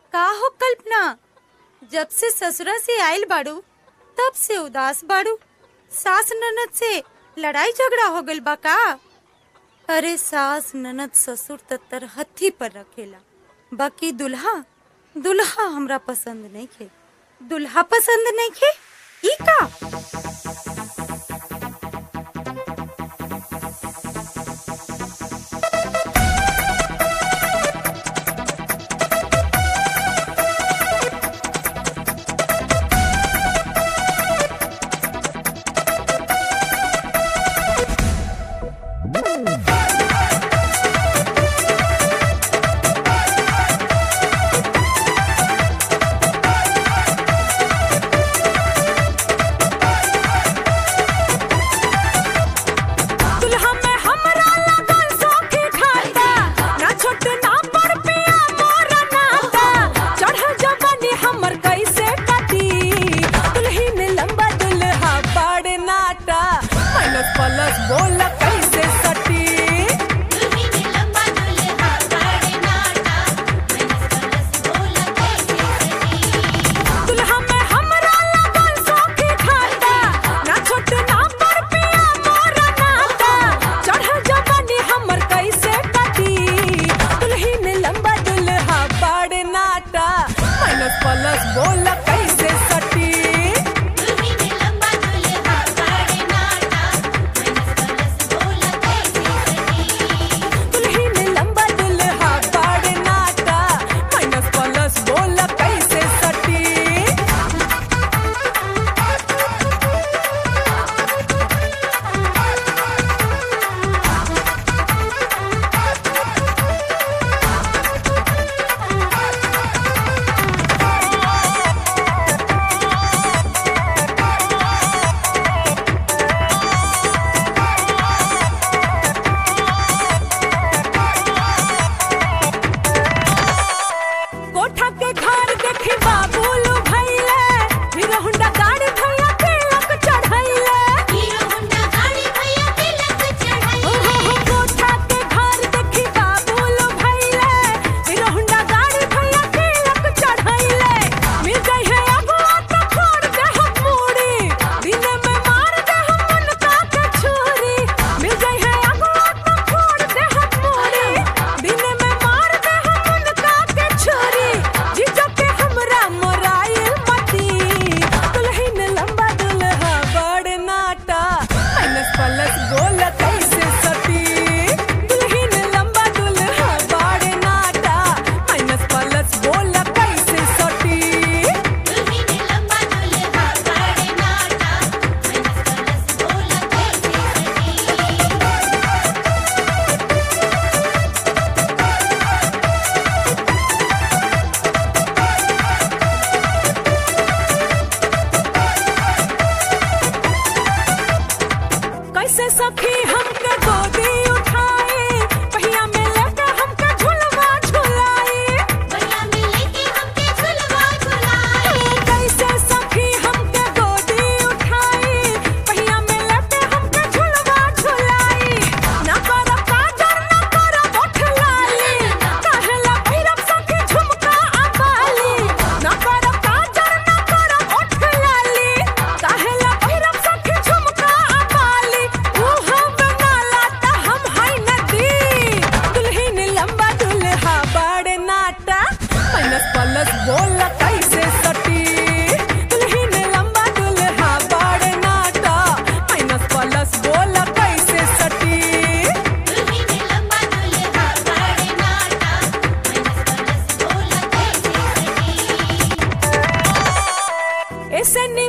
का हो कल्पना जब से ससुरा से आइल बाड़ू तब से उदास बाड़ू सास ननद से लड़ाई झगड़ा हो गइल बा का अरे सास ननद ससुर त तरहथी पर रखेला बाकी दुल्हा दुल्हा हमरा पसंद नहीं खे दुल्हा पसंद नहीं खे ई का दुल्हा में हमरा लगल सौखी खाता ना छोट ना बड़ पिया मोर नाता चढ़ल जवानी हमर कैसे कटी दुल्हीन लंबा दुल्हा बड़ नाटा माइनस प्लस बोल कैसे सटी दुल्हीन लंबा दुल्हा बड़े नाटा मैनस कलस बोला कैसे सटी दुल्हा में हमरा लगल सौखी खाता ना छोट ना बड़ पिया मोर नाता चढ़ल जवानी हमर कैसे कटी दुल्हीन लंबा दुल्हा बड़ नाटा माइनस प्लस बोल कैसे सटी दुल्हीन लंबा दुल्हा बड़े नाटा मैनस कलस बोला कैसे सटी दुल्हीन लंबा दुल्हा बड़ नाटा माइनस प्लस बोल कैसे सटी कोठा के घर देखी बाबूलू भैले हीरो हुंडा गाड़ी भैया तिलक चढ़ैले हीरो होंडा गाड़ी भैया तिलक चढ़ाई ओ हो हो कोठा के घर देखी बाबूलू भैले हीरो हुंडा गाड़ी भैया तिलक चढ़ैले मिल गई है अगुआ तो फोड़ दे हम मूड़ी दिन में मार दे हम उनका के छुरी मिल गई है अगुआ तो फोड़ दे हम मूड़ी दिन में मार दे हम उनका के छुरी जीजो के हमरा मोराइल मती दुल्हीन लंबा दुल्हा बड़ नाटा माइनस प्लस बोल कैसे सटी दुल्हीन लंबा दुल्हा बड़ नाटा माइनस प्लस बोल कैसे सटी दुल्हीन लंबा दुल्हा बड़े नाटा मैनस कलस बोला कैसे सटी कैसे सखी हमके गोदी उठाई पहिया में लेके हमके झुलवा झुलाई भैया मिले के हमके झुलवा झुलाई कैसे सखी हमके गोदी उठाई पहिया में लेके हमके झुलवा झुलाई ना कर काजर ना कर ओठ लाली कहला भैरव सखी झुमका अबाली ना कर काजर ना कर ओठ लाली कहला भैरव सखी झुमका अबाली उहा बनाला त हम हाय नदी दुल्हीन लंबा दुल्हा बड़ नाटा माइनस प्लस बोल कैसे सटी दुल्हीन लंबा दुल्हा बड़ नाटा माइनस प्लस बोल कैसे सटी दुल्हीन लंबा दुल्हा बड़े नाटा मैनस कलस बोला कैसे सटी ऐसे